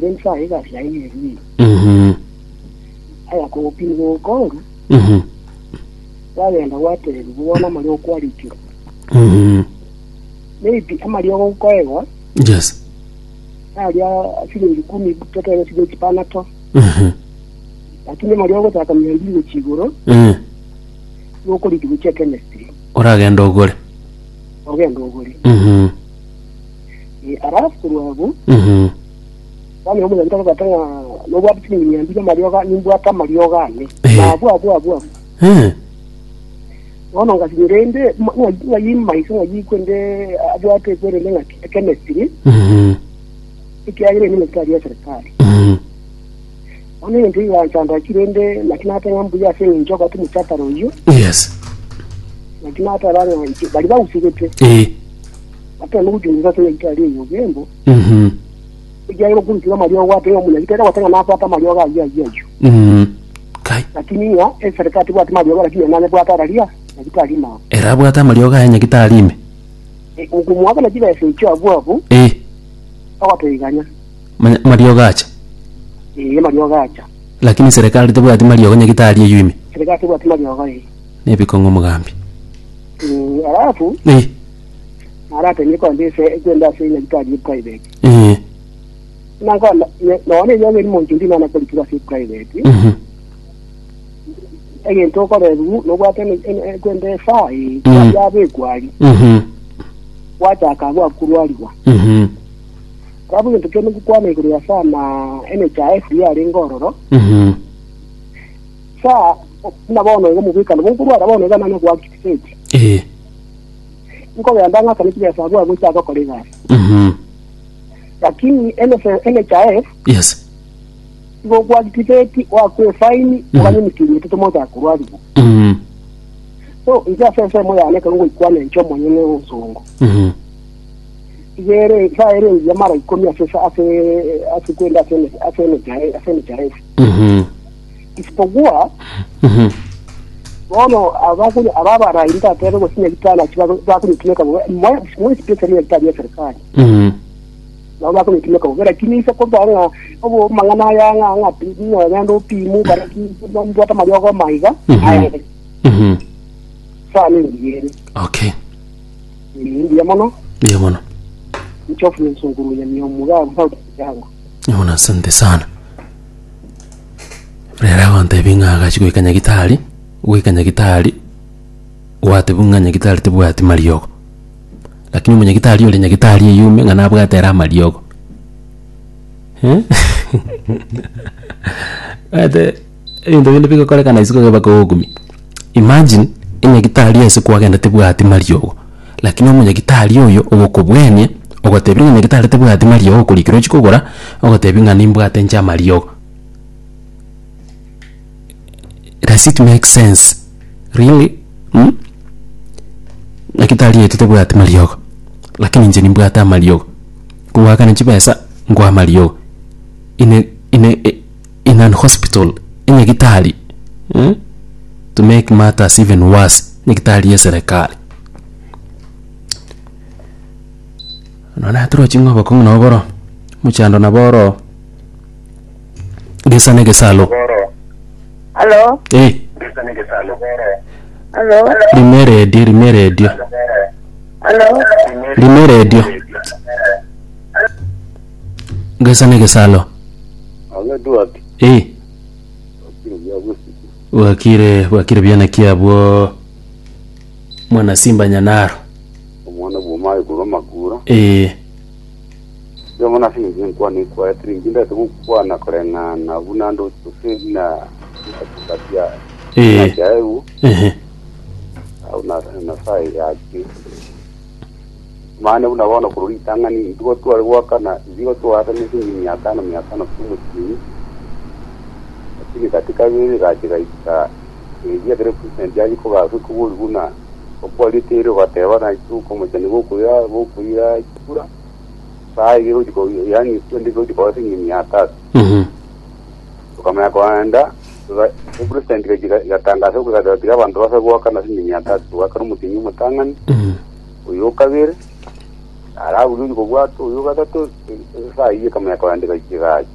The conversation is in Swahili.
then saa ikasi yaiyeri Mhm. aya kupini gukonga Mhm. wagenda gwateri guona mari okwarikirwo Mhm. maybe amari ogokoegwa Yes. aria ciringi kumi totene cigo kipanato Mhm. lakini mari ogotaka mia mbili gukiguru Eh. gukuriki gukia chemistry Uragenda ugure. ogenda uguri Mhm. arafu kurwabu Mhm. wami omuga ntagatanga nobwati ciringi mia mbili mari oga nimbwata mari ogane Eh. nabu abu abu abu Eh. ono ngasinyirende ngayimaiso ngayikwende abwate kwerende nga chemistry Mhm. ikiagire ni mekari ya serikali Mhm. ono into iwanchanda kirende lakini hata ngambu ya sengi njoka tu mchataro iyo Yes. lakini hata bana bali bawusigete Eh. ate nokujungiza kile kitali iyo gembo Mhm. ikiagire kuntiga mali ogwate yo munya kitera watanga napo hata mali oga ya ya iyo Mhm. Kai. lakini ya e serikali bwate mali oga lakini nane bwate ralia na kitali ma Era bwata marioga yanya gitarime. ngumwaka na kila esecho abu abu Eh. akwatoiganya Ma- Marioga acha. eh mali oga acha Lakini serikali tebwati marioga nya gitari eyuime. serikali bwate mali oga eh Nebikongo mugambi. Mm, alafu Eh. arate niko ndise kwenda senya kitali private Eh. nanga none nyoge ni monju ndi nana kulikira si private Mhm. egento okoreru nobwate kwende sai Mm. yabe kwali Mhm. wachaka gwa kurwariwa Mhm. kabu gento kene kukwana iguru ya saa na NHIF yari ngororo Mhm. saa nabona ngo mubikana bunkurwara bona gana no gwa kitifeti Eh. nko yanda ngaka ni kile saa gwa guchaka kolega Mhm. lakini NHIF Yes. ngo gwa kitifeti wa kwe faini ngani mikinyi tutomoja kurwariwa Mhm. so ija sese mo yane kango ikwane ncho monyene uzungu Mhm. igere saa ere ya mara ikumi asesa ase ase kwenda asene asene jae asene jae Mhm. isipokuwa Mhm. bono abakuli ababara inda tere go sinya kitana kibazo bakuli tumeka mo mo spesa ni kitana ya serikali Mhm. na bakuli tumeka mo lakini isa ko bana obo mangana ya nga nga pi no ngando pimu bara ki ndo ata mayogo maiga Mhm. aya Mhm. saa ni ngire Okay. ni ndia mono Ndio bwana. mchofu ni sunguru ya miomuga sauti yangu Yona asante sana. Rera wante bingaga chiko ikanya gitari, gwikanya gitari. Wate bunganya gitari tebwati mariogo. Lakini mwenye gitari yule nya gitari yume ngana bwatera mariogo. Eh? Ate into binde biko kore kana isiko geba ko gumi. Imagine enya gitari ese kwagenda tebwati mariogo. Lakini mwenye gitari oyo ogokobwenie ogotebia ng'a gitari tebwati mariogo kurikiro chikogora ogotebia ng'a nimbwate ncha mariogo does it make sense really hmm? na gitari yetu tebwati mariogo lakini nje nimbwata mariogo kuwakana chibesa ngwa mariogo ine ine in an hospital ine gitari hmm? to make matters even worse ni gitari ya serikali nona turo ching'obo kong noboro muchando naboro gisane gisalo Aló, eh aló, rime redio rime redio aló. rime redio gisane gisalo Anga duat eh kiro ya gusi. wakire wakire byana kiabwo mwana simba nyanaro Omwana bwoma iguro magura. eh Yo mona singi nkwa ni kwa tringi nda tu kwa na korenga na bunando tusi na katia. eh Ya eu eh au na na sai ya ki. Maana unaona kurudi tangani ndio tu alikuwa na zio tu hata ni singi mia tano mia tano kumu chini. Lakini katika vile katika ika ya kare percent ya ko ga ku kubuna ko quality ro bateba na tu como chani go kuya go kuya kura sai go ko yani twende go ko singi mia tatu mhm kama kwanda president gatangaza kugatira abantu basa gwakana singi mia tatu wakari mutinyi mutangani mhm uyu kabiri arabu yuko bwato uyu gatatu sai kama yakwandika kigaji